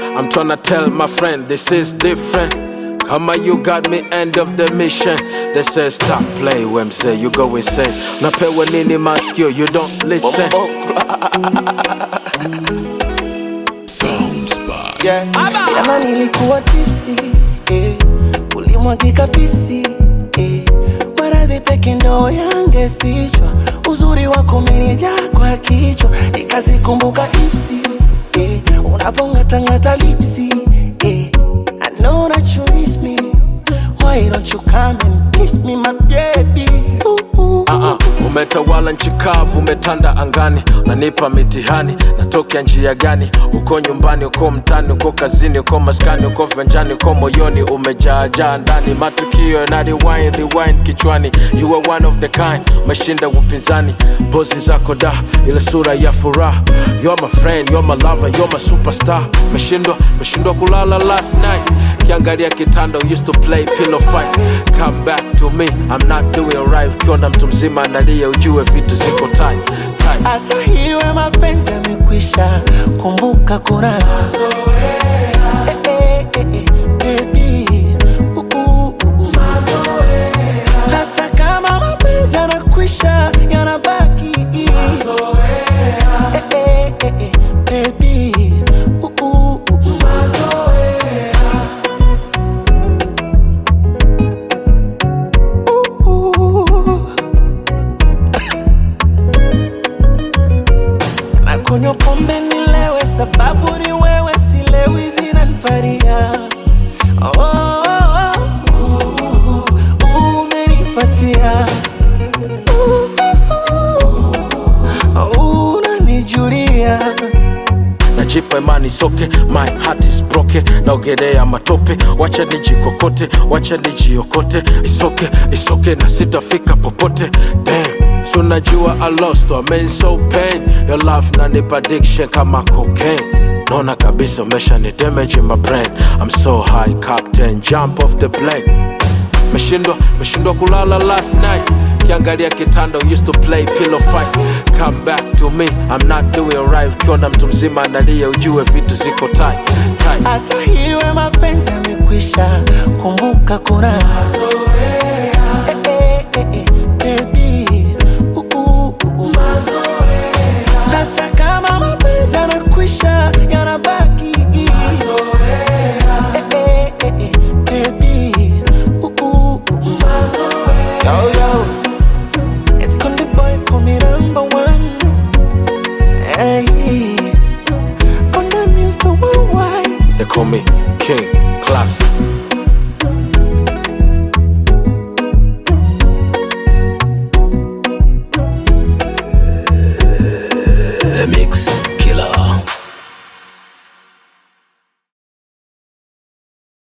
I'm tryna tell my friend this is different. Kama you got me end of the mission. They say stop play Wemsey, you go insane. Napewa nini maskio, you don't listen. yeah. Jana nilikuwa tipsi eh. Ulimwagika pisi eh. Maradhi peke ndo yangefichwa, uzuri wako umenijaa kwa kichwa, nikazikumbuka ipsi eh. Unavongatangata lipsi eh. I know that you miss me, why don't you come and kiss me my baby ooh, ooh. Uh-uh. Umetawala nchi kavu, umetanda angani, unanipa mitihani, natokea njia gani? Uko nyumbani, uko mtani, uko kazini, uko maskani, uko venjani, uko moyoni, umejaajaa ndani, matukio na rewind, rewind kichwani. You are one of the kind, umeshinda upinzani, pozi zako da, ile sura ya furaha. You're my friend, you're my lover, you're my superstar. Meshindwa, meshindwa kulala last night kiangalia kitanda we used to play pillow fight come back to me i'm not doing right ukiona mtu mzima analia ujue vitu ziko tight, tight. hata hiwe mapenzi yamekwisha, kumbuka kuna Eh, eh, eh, eh, baby. Uh, uh, uh, uh. Hata kama mapenzi yanakwisha, yanabaki Eh, eh, eh, eh, baby. Uh, uh, uh, uh. Uh, uh. na kunywa pombe nilewe, sababu ni wewe, silewi zinaniparia oh, oh, oh, uh, uh, umenipatia uh, uh, uh, unanijulia najipa imani soke my heart is broke naogelea matope wacha nijikokote wacha nijiokote isoke isoke na sitafika popote Damn. So najua I lost I mean so pain Your love nanipa addiction kama cocaine Naona kabisa umesha ni damage in my brain I'm so high captain jump off the plane meshindwa meshindwa kulala last night kiangalia kitanda we used to play pillow fight come back to me i'm not doing right ukiona mtu mzima analia ujue vitu ziko tight, tight. hata hiwe mapenzi yamekwisha, kumbuka kuna Eh, eh, eh, eh, baby. Uh, uh, uh, uh. hata kama mapenzi yanakwisha, yanabaki Eh, eh, eh, eh, baby. Uh, uh, uh, uh. Yo, yo. It's Konde Boy, call me number one. Hey. Konde Muse, the worldwide. they call me king class